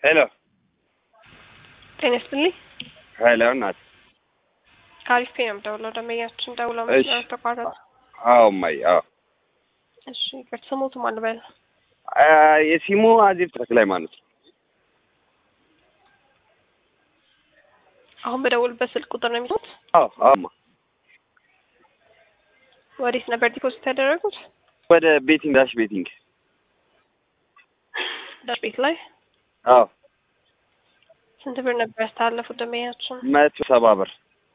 ሄሎ ጤና ይስጥልኝ። ሄሎ እናት ከአሪፍ ፔ ነው የምደውለው። ደንበኛችን ደውለው እሺ። መስመር ተቋረጠ። አዎ እማዬ አዎ እሺ ይቅርታ፣ ስሞቱ ማን በል? አ፣ የሲሙ አዜብ ተክለ ሃይማኖት አሁን በደውልበት ስልክ ቁጥር ነው የሚሉት። አዎ አዎማ ወዴት ነበር ዲፖዚት ያደረጉት? ወደ ቤቲንግ ዳሽ ቤቲንግ ዳሽ ቤት ላይ አዎ ስንት ብር ነበር ያስተላለፉት ደንበኛችን? መቶ ሰባ ብር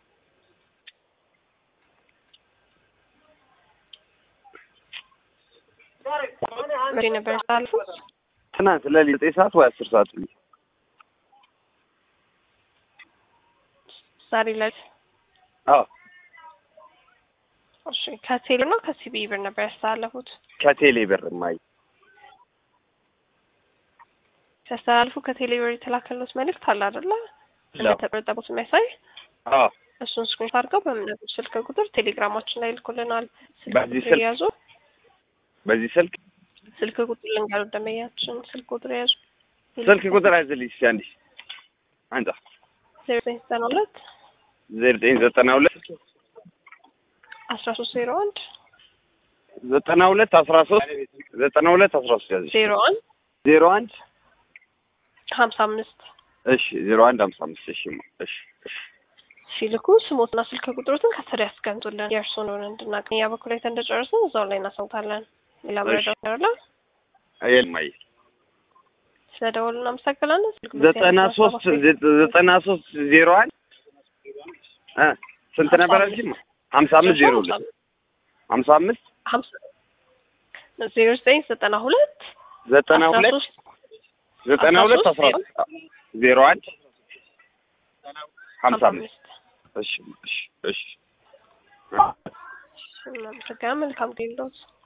መቼ ነበር ያስተላለፉት? ትናንት ለሊት ዘጠኝ ሰዓት ወይ አስር ሰዓት ላይ ዛሬ ላይ አዎ እሺ ከቴሌ ነው ከሲቢ ብር ነበር ያስተላለፉት? ከቴሌ ብር እማዬ ሲያስተላልፉ ከቴሌ ብር የተላከሉት መልእክት አለ አይደለ? እንደተቆረጠቡት የሚያሳይ አዎ እሱን ስክሪንሾት አድርገው በምነግሩት ስልክ ቁጥር ቴሌግራማችን ላይ ልኮልናል። ስልክ በዚህ ቁጥር ስልክ? የያዙ በዚህ ስልክ ስልክ ቁጥር ልንገሩ ደንበኛችን ስልክ ቁጥር የያዙ ስልክ ቁጥር አይዝልኝ እስኪ አንዴ አንጻ ዜሮ ዘጠኝ ዘጠና ሁለት ዘጠኝ ዘጠና ሁለት አስራ ሶስት ዜሮ አንድ ዘጠና ሁለት አስራ ሶስት ዘጠና ሁለት አስራ ሶስት ያዘች ዜሮ አንድ ዜሮ አንድ ሀምሳ አምስት እሺ ዜሮ አንድ ሀምሳ አምስት እሺ እማ፣ እሺ እሺ ሲልኩ ስሞትና ስልክ ቁጥሮትን ከስር ያስቀምጡልን የእርስዎን ሆነ እንድናቅ እኛ በኩል አይተን እንደጨረስን እዛው ላይ እናሳውታለን። ሌላ መረጃ ይኖራል? የማየ ስለ ደወሉ እናመሰግናለን። ስልክ ቁጥር ዘጠና ያለው ሶስት ሰባት ዘጠና ሶስት ዜሮ አንድ እ ስንት ነበር አልሽኝ? ሀምሳ አምስት ዜሮ ሁለት ሀምሳ አምስት ሀምሳ ዜሮ ዘጠኝ ዘጠና ሁለት ዘጠና አስራ ሁለት ሶስት ዘጠና አስራ ሁለት ሶስት አስራ ዜሮ አንድ ሀምሳ ሀምሳ አምስት አምስት እሺ እሺ እሺ እናመሰግናለን። መልካም ጊዜ ይሁንልዎት።